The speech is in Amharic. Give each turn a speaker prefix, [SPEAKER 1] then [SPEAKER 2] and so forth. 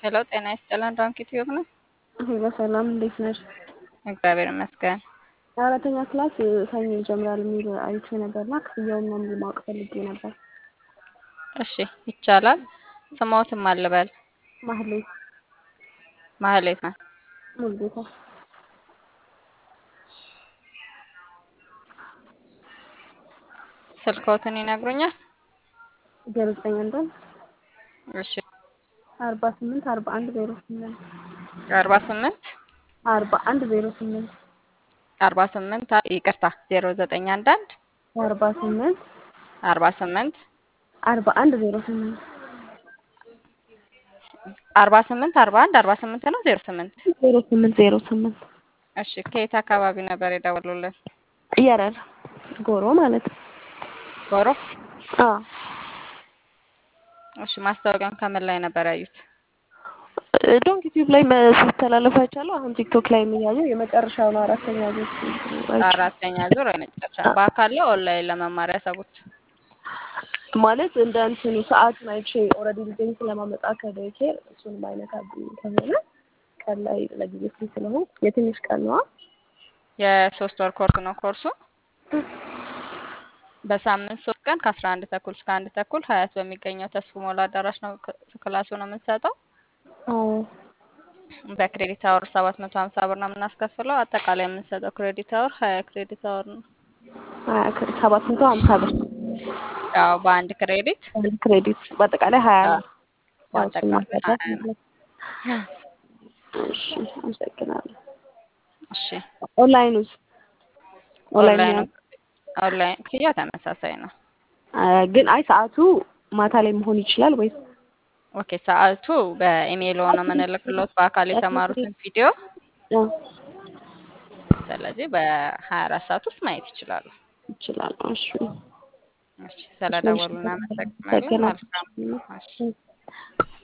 [SPEAKER 1] ሄሎ ጤና ይስጥልን ዶንኪ ቲዩብ ነው።
[SPEAKER 2] ሄሎ ሰላም፣ እንዴት ነሽ?
[SPEAKER 1] እግዚአብሔር ይመስገን።
[SPEAKER 2] አራተኛ ክላስ ሰኞ ይጀምራል የሚል አይቼ ነበርና ክፍያውን ምናምን ማወቅ ፈልጌ ነበር።
[SPEAKER 1] እሺ ይቻላል። ስሞትም አልበል
[SPEAKER 2] ማህሌት
[SPEAKER 1] ማህሌት ነው።
[SPEAKER 2] ሙሉጌታ
[SPEAKER 1] ስልክዎትን ይነግሩኛል?
[SPEAKER 2] ዜሮ ዘጠኝ አንዷን
[SPEAKER 1] እሺ
[SPEAKER 2] አርባ ስምንት አርባ አንድ ዜሮ ስምንት
[SPEAKER 1] አርባ ስምንት
[SPEAKER 2] አርባ አንድ ዜሮ ስምንት
[SPEAKER 1] አርባ ስምንት ይቅርታ ዜሮ ዘጠኝ አንድ አንድ
[SPEAKER 2] አርባ ስምንት
[SPEAKER 1] አርባ ስምንት
[SPEAKER 2] አርባ አንድ ዜሮ ስምንት
[SPEAKER 1] አርባ ስምንት አርባ አንድ አርባ ስምንት ነው ዜሮ ስምንት
[SPEAKER 2] ዜሮ ስምንት ዜሮ ስምንት
[SPEAKER 1] እሺ ከየት አካባቢ ነበር የደወሉልን?
[SPEAKER 2] የረር ጎሮ ማለት ነው።
[SPEAKER 1] ጎሮ
[SPEAKER 2] አዎ
[SPEAKER 1] እሺ ማስታወቂያውን ከምን ላይ ነበር ያዩት?
[SPEAKER 2] ዶንክ ዩቲዩብ ላይ ሲተላለፍ አይቻለሁ። አሁን ቲክቶክ ላይ የሚያየው የመጨረሻው ነው። አራተኛ ዙር
[SPEAKER 1] አራተኛ ዙር የመጨረሻ በአካል ላይ ኦንላይን ለመማር ያሰቡት?
[SPEAKER 2] ማለት እንደ እንትኑ ሰዓቱን አይቼ ኦልሬዲ ልጄን ስለማመጣ ከዴይኬር እሱንም አይነካብኝ ከሆነ ቀን ላይ ለጊዜ ፍሪ ስለሆንኩ የትንሽ ቀን ነዋ።
[SPEAKER 1] የሶስት ወር ኮርስ ነው ኮርሱ። በሳምንት ሶስት ቀን ከአስራ አንድ ተኩል እስከ አንድ ተኩል ሀያት በሚገኘው ተስፉ ሞላ አዳራሽ ነው ክላሱ ነው የምንሰጠው። በክሬዲት አወር ሰባት መቶ ሀምሳ ብር ነው የምናስከፍለው። አጠቃላይ የምንሰጠው ክሬዲት አወር ሀያ ክሬዲት አወር ነው።
[SPEAKER 2] ሰባት መቶ ሀምሳ ብር
[SPEAKER 1] ያው በአንድ ክሬዲት
[SPEAKER 2] አንድ ክሬዲት በአጠቃላይ ሀያ ነው።
[SPEAKER 1] በአጠቃላይ ሀያ ነው።
[SPEAKER 2] እሺ አመሰግናለሁ።
[SPEAKER 1] እሺ
[SPEAKER 2] ኦንላይኑስ
[SPEAKER 1] ኦንላይን ኦንላይን ክፍያ ተመሳሳይ ነው።
[SPEAKER 2] ግን አይ ሰዓቱ ማታ ላይ መሆን ይችላል ወይስ?
[SPEAKER 1] ኦኬ ሰዓቱ በኢሜይል ሆነ የምንልክሎት በአካል የተማሩትን ቪዲዮ ስለዚህ በሀያ አራት ሰዓት ውስጥ ማየት ይችላሉ።
[SPEAKER 2] ይችላል። እሺ
[SPEAKER 1] እሺ ስለደወሉ እናመሰግናለን። መልካም እሺ